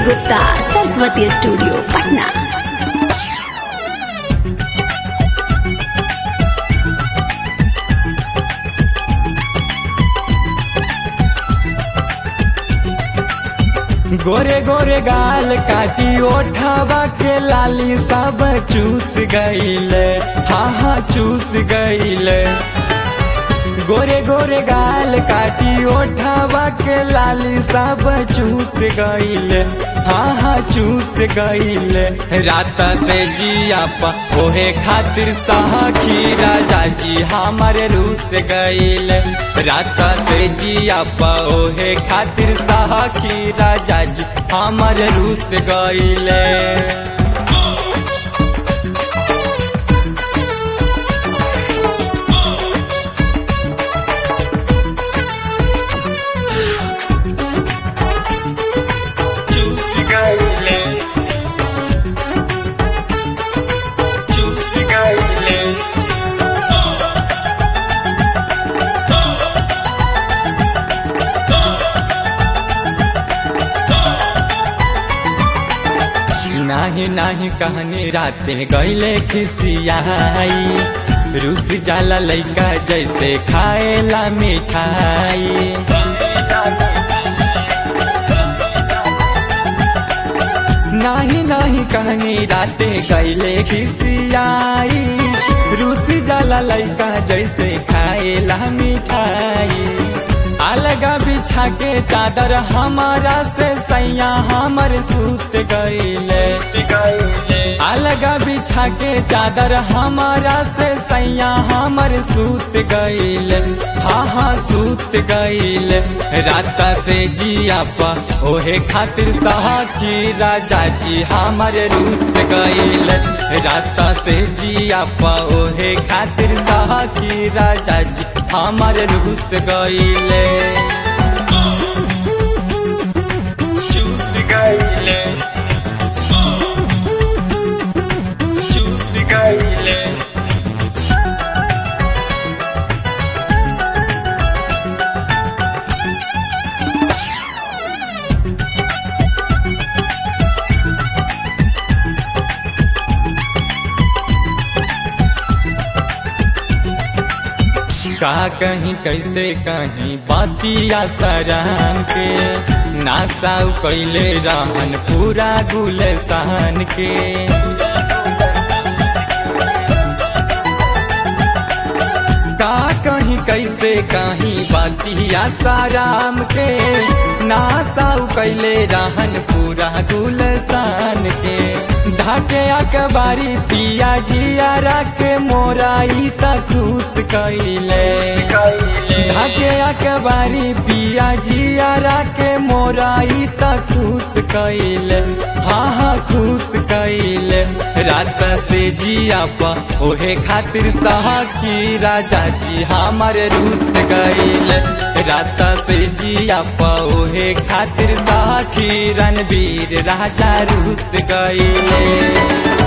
Gupta Saraswati studio Patna गोरे गोरे गाल काटी ओठावा के लाली सब चूस गईले हाँ हाँ चूस गईले गोरे गोरे गाल काटी ओठावा के लाली सब चूस गईले हाँ हाँ चूस गईले रात से जिया पा ओहे खातिर सखी राजा जी हमारे रूस गईले रात से जिया पा ओहे खातिर सखी राजा जी हमारे रूस गईले चूस गईले चूस गईले नाही नाही कहनी राते गईले खिसियाई रूस जाला लइका जैसे खाएला मिठाई नाही नाही कहनी राते गईले खिसियाई रूसी जाला लइका जैसे खाएला मिठाई अलगा बिछा के चादर हमारा से सैया हमर सूत गईले अलगा बिछा के चादर हमारा से सैया हमर सूत गईले हाँ हाँ सूत गईले रात से जिया पा ओहे खातिर सहाकी राजा जी हमर रूस गईले रात से जिया पा ओहे खातिर सहाकी राजा जी हमर रूस गईले चूस गईले चूस गईले का कहीं कैसे कहीं बातिया सरान के नासा कैले रहन पूरा गुलसान के का कहीं कैसे कहीं बातिया साराम के नासा कैले रहन पूरा गुलसान के धाके अकबारी पिया जिया के मोराई त खुश कैले धाके अकबारी पिया जिया के मोराई त खुश कैले हाँ हाँ खुश कैले रात से जिया पा ओहे खातिर सहाकी राजा जी हमारे रूस गईले रात से जिया पा ओहे खातिर सहाकी रणवीर राजा रूस गईले